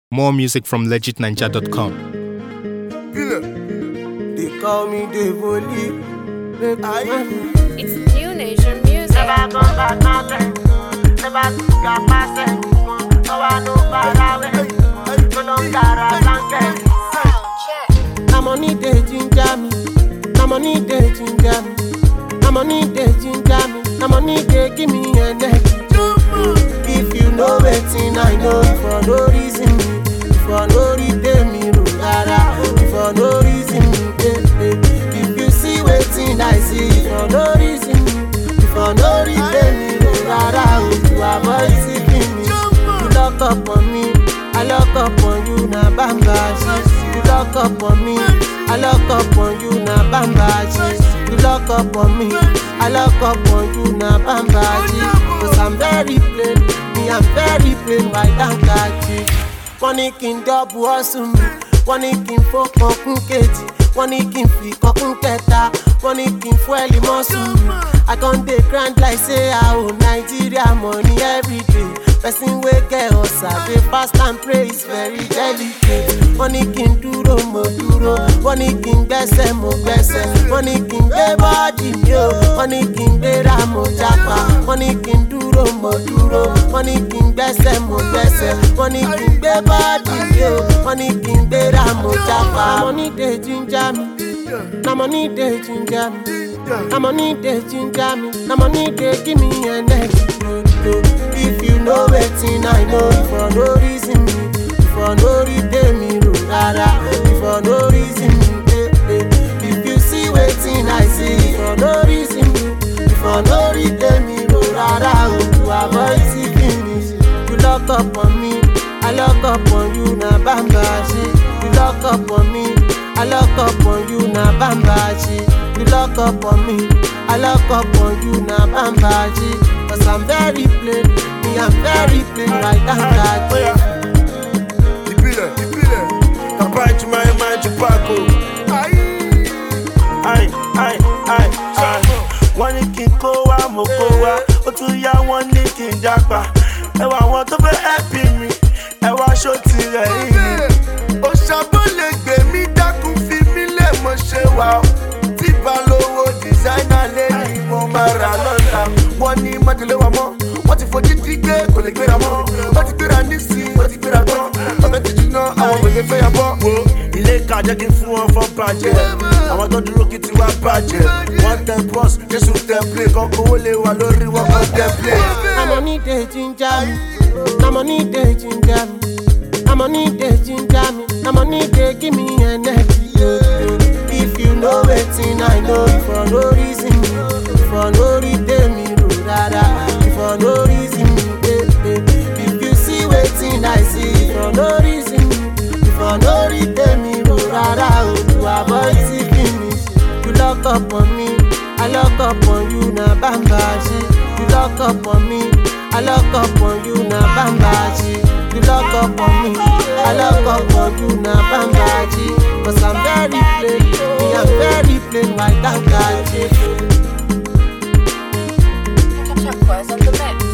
More music from legitninja.com. They call me Devoli. It's new nation music. Na money dey ginger me. Na money dey ginger me. Na money dey ginger me. Na money dey give me energy. If you know wetin I know, for no reason me, for no reason me, no rara, for no reason me, eh, eh. If you see wetin I see, for no reason me, for no reason me, no rara, oh, you avoid seeking me. You lock up on me, I lock up on you, na bamba shit. You lock up on me, I lock up on you, na bamba shit. You lock up on me, I lock up on you, na bamba shit. Cause I'm very plain, me I'm very plain, white and catchy. Wọ́n ní kí n dọ́bù ọ̀sùn mi, wọ́n ní kí n fọ́kàn kún kejì, wọ́n ní kí n fi kọ́kún kẹta, wọ́n ní kí n fún ẹ̀lì mọ́sùn mi. I con dey grind like say I owe Nigeria money everyday. Person wey get ọ̀sà dey fast and pray is very delicate. Wọ́n ní kí n dúró mo dúró, wọ́n ní kí n gbẹ́sẹ̀ mo gbẹ́sẹ̀, wọ́n ní kí n gbé bọ́ọ̀dì mi o, wọ́n ní kí n gbéra mo jápa, wọ́n ní kí n dúró mo dúró, wọ́n ní kí n gbẹ́sẹ̀ mo gbẹ́sẹ̀, wọ́n ní kí n gbé bọ́ọ̀dì mi o, wọ́n ní kí n gbéra mo jápa. Money dey ginger me, na money dey ginger me. Na money dey ginger me, na money dey give me energy. If you know wetin I know, for no reason me, for no reason me, no rara, for no reason me, eh, eh. If you see wetin I see, for no reason me, for no reason me, no rara, oh, to avoid seeking me. You lock up on me, I lock up on you, na bamba shit. You lock up on me, I lock up on you, na bamba shit. You lock up on me, I lock up on you, na bamba shit. Cause I'm very plain, me I'm very plain, right down that ìbílẹ̀ ìbílẹ̀ kàbá ìtumọ̀ ẹ̀ máa ju pákó. Ai, ai, ai, ai. wọ́n ní kí n kó wá mo kó wá ó tún yá wọ́n ní kí n jápa ẹwà àwọn tó fẹ́ ẹ̀pì mi ẹwà aṣọ tirẹ̀ yìí. òṣàbọ̀ lè gbé mi dákun fi mí lẹ̀ mọ́ ṣe wà ó tí balówó dìsáínà lé ní mo máa rà lọ́la wọ́n ní májèlé wa mọ́ wọ́n ti fojú dí gbé kò lè gbéra mọ́ wọ́n ti gbéra nísìnyí wọ́n ti gbéra tán ọ̀fẹ́ ti jiná àwọn òye fẹ́ yà bọ́. wo ilé ìka jẹ́ kí n fún wọn fọ́n bàjẹ́ àwọn tó dúró kí tiwa bàjẹ́ wọ́n tẹ bọ́s jésù tẹ plé kan kówó lè wà lórí wọn kan tẹ plé. Na money dey ginger me, na money dey ginger me, na money dey ginger me, na money dey give me energy. If you know wetin I know, for no reason me, for no reason me, no rara, for no reason me, eh, eh. If you see wetin I see, for no reason me, for no reason me, no rara, oh, to avoid seeking me. You lock up on me, I lock up on you, na bamba shit. You lock up on me, I lock up on you, na bamba shit. You lock up on me, I lock up on you, na bamba shit. Cause I'm very plain, me I'm very plain, white and catchy. Check was on the mix.